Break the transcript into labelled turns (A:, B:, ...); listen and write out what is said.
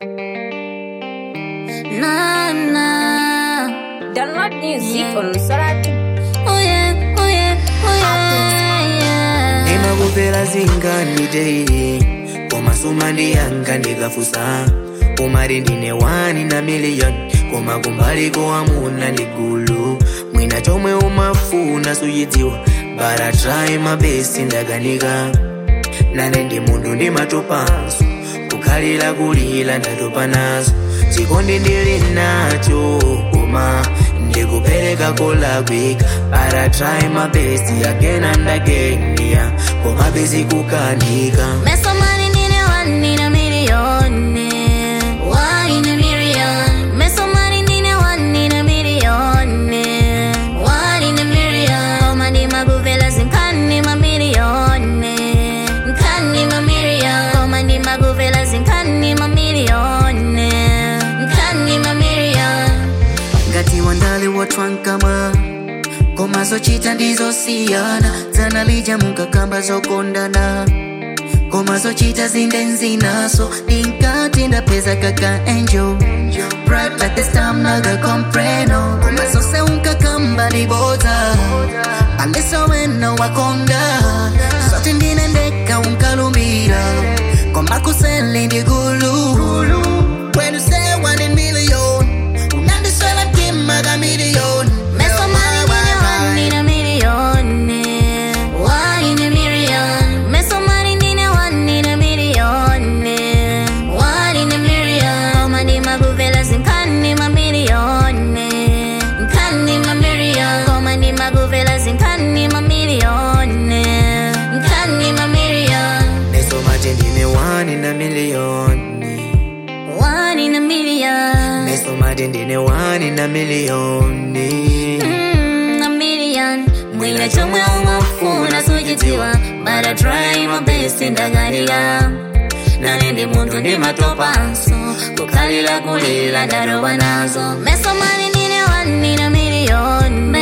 A: Na na.
B: Download music on Soratu.
A: Oh yeah, oh yeah, oh yeah, yeah.
C: ndimakupera zingani teili koma suma ndiyanga ndikafusa umati ndine wani na miliyoni koma kumbaliko amuna ndi gulu mwina chomwe umafuna suyidziwa but I try my best ndakanika nane ndi munthu ndimatopanso kukhalira kulira ndatopa nazo chikondi ndili nacho koma ndikupereka kolakwika but I try my best again and again yeah. koma bezi kukanika
A: Meso money nine one in a million. eh. One in a million. Meso money nine one in a million. eh. One in a million. Koma ndi maguvela zinkani ma million. eh. Nkani ma million. Koma ndi maguvela zinkani ma million. eh. Nkani ma million.
C: ngati wandale watwankama koma zochita ndizosiyana dzana lija munkakamba zokondana koma zochita zinde nzinaso ndinkati ndapeza kaka angel bright like the star naga compreno koma zose unkakamba libodza aleso wena wakonda zote ndine ndeka unkalumbira koma kusele ndigulu when you say one in million unandiswela mtima kamiliyoni
A: Meso money nine one in a million. eh. One in a million. Meso money nine one in a million. eh. One in a million. Koma ndi maguvela zinkani ma million. eh. Nkani ma million. Koma ndi maguvela zinkani ma million. eh. Nkani ma million.
C: mesomati ndine wani na miliyoni
A: One in a million.
C: mesomati ndine wani na miliyoni
A: Mm, a million. Mwina chomwe umafuna suchidziwa but I try my best ndagalira nane ndi munthu ndimatopanso kukhalira kulira ndarowa nazo meso mali nine one in a million